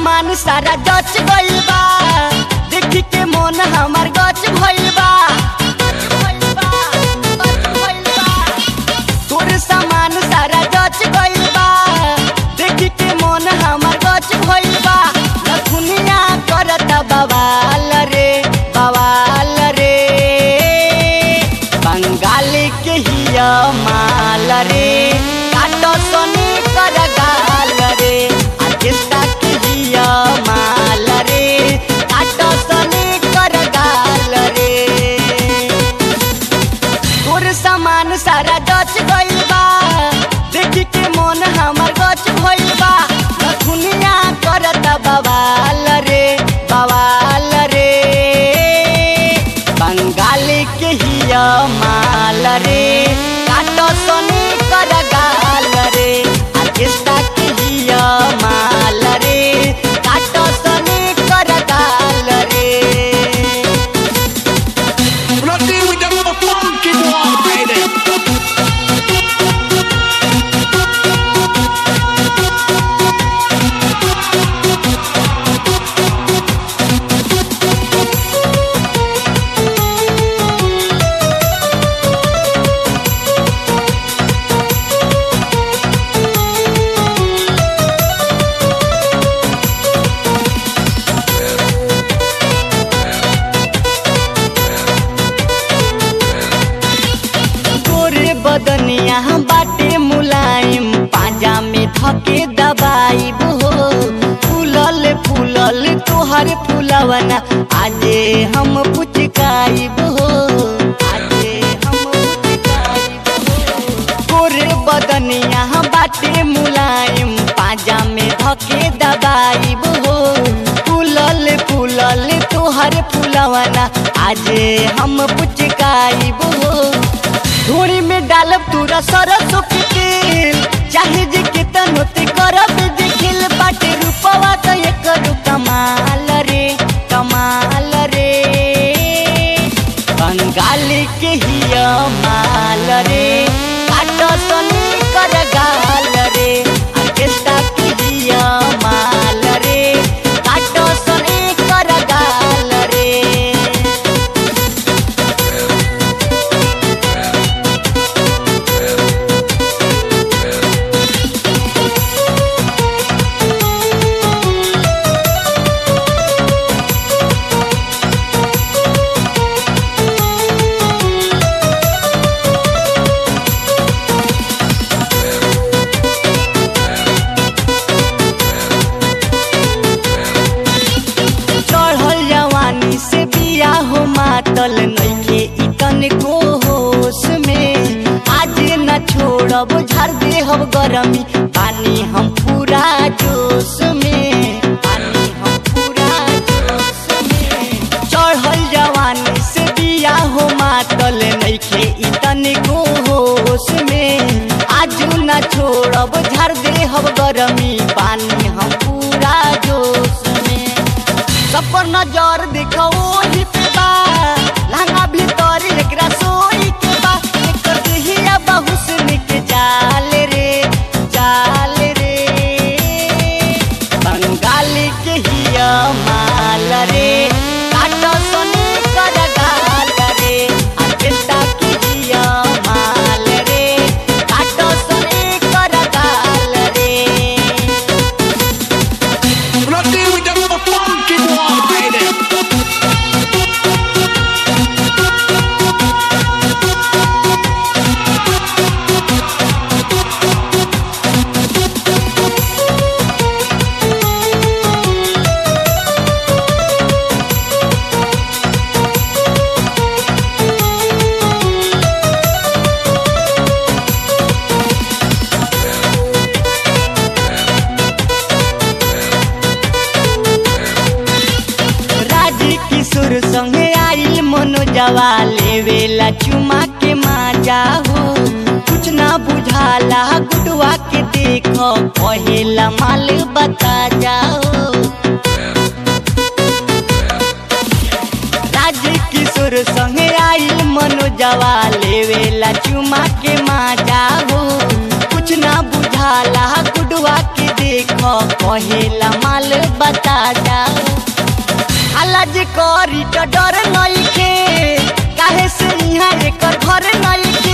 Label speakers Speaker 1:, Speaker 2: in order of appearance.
Speaker 1: सामान सारा जच गइल बा देखी के मन हमार गच भइल बा तोर सामान सारा जच गइल बा देखी के मन हमार गच भइल बा लखुनिया करता बवाल रे बवाल रे बंगाल के हिया माल रे काटो सोनी कर गाल रे आर्केस्ट्रा के हिया माल रे काटो सोनी कर गाल रे तोर सामान सारा गच गइल बा देखी के मन हमर गच भइल बा लखुनिया करत बवाल रे बवाल रे बंगाल के हिया माल रे काटो सोनी कर गाल रे आर्केस्ट्रा के हिया माल रे काटो सोनी कर गाल रे
Speaker 2: Blood deal with them a funky one, baby.
Speaker 1: गोरे बदनिया बाटे मुलायम पाजा में धके दबाई हो फूलल फूलल तोहर फूलवना आजे हम पुचकाई हो आजे हम पुचकाइब हो। गोरे बदनिया बाटे मुलायम पाजा में धके दबाई हो फूलल फूलल तोहर फूलवना आजे हम पुचकाई हो धूड़ी में डालब तूरा सरसों के तेल चाहे जे कितनो ते करब जे खिल बाटे रूपवा तो एक कमाल रे कमाल रे बंगाल के हिया माल रे काटो सनी कर गाल रे आर्केस्ट्रा के हिया माल रे काटो सनी कर गाल रे चढ़ल जवानी से बिया हो मातल नइखे इतन को होश में आज न छोड़ब झर देहब गरमी पानी हम पूरा जोश में पानी हम पूरा जोश में चढ़ल जवानी से बिया हो मातल नइखे इतन को होश में आज न छोड़ब झर देहब गरमी पानी हम पूरा जोश में सब पर नजर देखो ओही पे बा लहंगा भीतर एकरा सोई के बा एकर देहिया बहुसनी के जाल रे जाल रे बंगाल के हिया माल रे काटो सोनी कर गाल रे आर्केस्ट्रा के हिया माल रे काटो सोनी कर गाल रे
Speaker 2: Blood deal with them a funky one, baby.
Speaker 1: राजी किशोर संगे आइल मनोजवा लेवेला चुमा के माजा हो कुछ ना बुझाला गुडवा के देखो कहेला माल बता जाओ राजी किशोर संगे आइल मनोजवा लेवेला चुमा के माजा हो कुछ ना बुझाला गुडवा के देख देख कहेला माल बता जाओ अलज करी तो डर नइखे काहे से इहाँ एकर घर नइखे